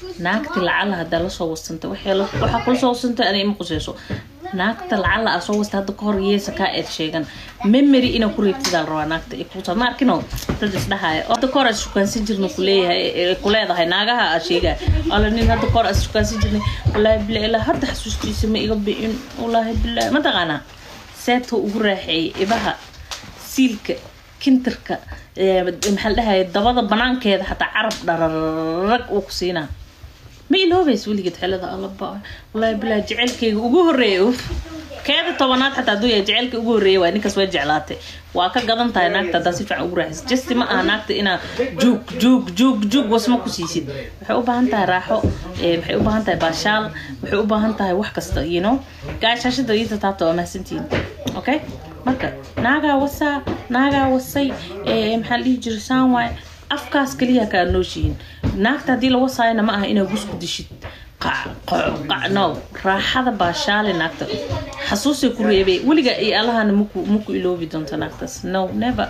naagti lacala hadaa lasoo wasanta waxaa kula soo wasanta ana ima quseyso naagta lacala aa soo wasta hadda kahor yeesa kaa eed sheegan memory inaa ku reebtidaa la rabaa naagta kuta ma arkino dad isdhahaya hadda kahor aad shukaansan jirna kuleeyahay kuleedahay naagaha aa sheegaya ala nin hadda kahor aad shukaansan jirnay wallaahi bila ilaa hadda xasuustiisa ma iga bi'in wallaahi bilaahi ma taqaanaa seeta ugu raaxeeyay ibaha siilka kintarka maxaa la dhahaya dabada banaankeeda xataa carab dhararag uu ku siinaa ma iloobays weligeed xelada allaba wallaahi bilaa jecelkeyga ugu horeeya uf keeda tobanaad xataa hadduu yahay jecelka ugu horeeya waa ninkaas waa jeclaatay waa ka gadan tahay naagta haddaa si fiican ugu raaxaysa justi ma aha naagta inaa juug juug juug juug wasma ku siisid waxay u baahan tahay raaxo waxay u baahan tahay baashaal waxay u baahan tahay wax kasta you know gaashaashada iita taabta waa mahadsantihiin okay marka naagaa wasaa naagaa wasay maxaa la dhihi jira saan waay afkaas kaliya kaa nooshihiin naagta haddii la wasaayana ma aha inaa gusku dishid no raaxada baashaale naagta xasuusay ku reebay weliga iyo allahana maku maku iloobi doonto naagtaas no never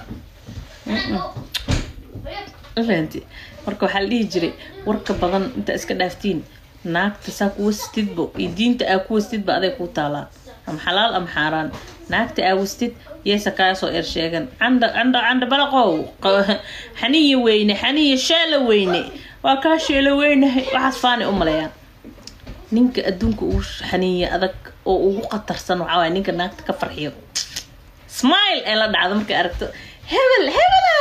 fahanti marka waxaa la dhihi jiray warka badan inta iska dhaaftiin naagta saa ku wastidbo iyo diinta aa ku wastidba aday kuu taalaa ama xalaal ama xaaraan naagta aa wastid yeesa kaasoo er sheegan candha candha candha balaqow xaniya weyne xaniya sheela weyne waa kaa sheela weynahay waxaas faanay u maleeyaan ninka adduunka ugu xaniya adag oo ugu khatarsan waxaa waaya ninka naagta ka farxiyo smile ee la dhacdo markay aragto hebel hebela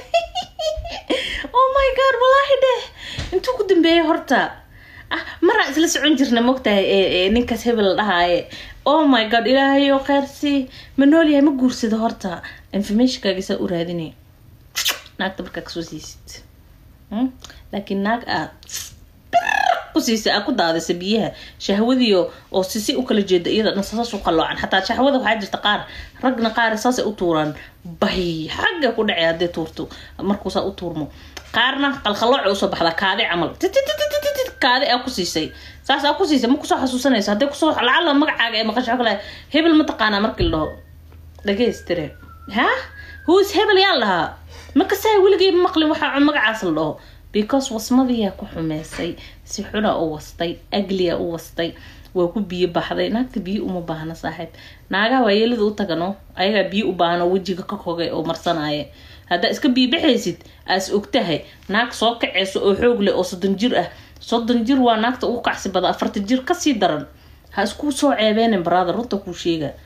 oh my god walaahi dheh intuu ku dambeeyay horta ah maraa isla socon jirna mogtahay ninkaas hebel la dhahaaye oh my god ilaahayo kheyrsi ma noolyahay ma guursado horta informationkaagisaa u raadinay naagta markaa kasoo siisid laakiin naag aad kusiisa aa ku daadisa biyaha shahwadiio oo sisi u kala jeeda iyada dhan saas u qaloocan xataa shahwada waxaa jirta qaar ragna qaar saasay u tuuraan bay xagga ku dhacay hadday tuurto markuusaa u tuurmo qaarna qalqalooca usoo baxdaa kaadi camal kaadi aa ku siisay saas aa ku siisay ma kusoo xasuusanayso hadday kusoo lacala magacaaga ee maqasho kale hebel ma taqaanaa markii la dhaho dhageystire ha whois hebel yaa lahaa makasaa weligay maqlin waxaa magacaas la dhaho because wasmadiyaa ku xumeysay si xuna u wastay agliya u wastay waa ku biyo baxday naagta biyo uma baahna saaxiib naagaha waa yeelida u tagano ayagaa biyo u baahno wejiga ka kogay oo marsanaya haddaa iska biibaxaysid aas ogtahay naag soo kaceyso oo xoog leh oo soddon jir ah soddon jir waa naagta ugu kacsi bada afartan jir kasii daran ha isku soo ceebeenin brother runta kuu sheega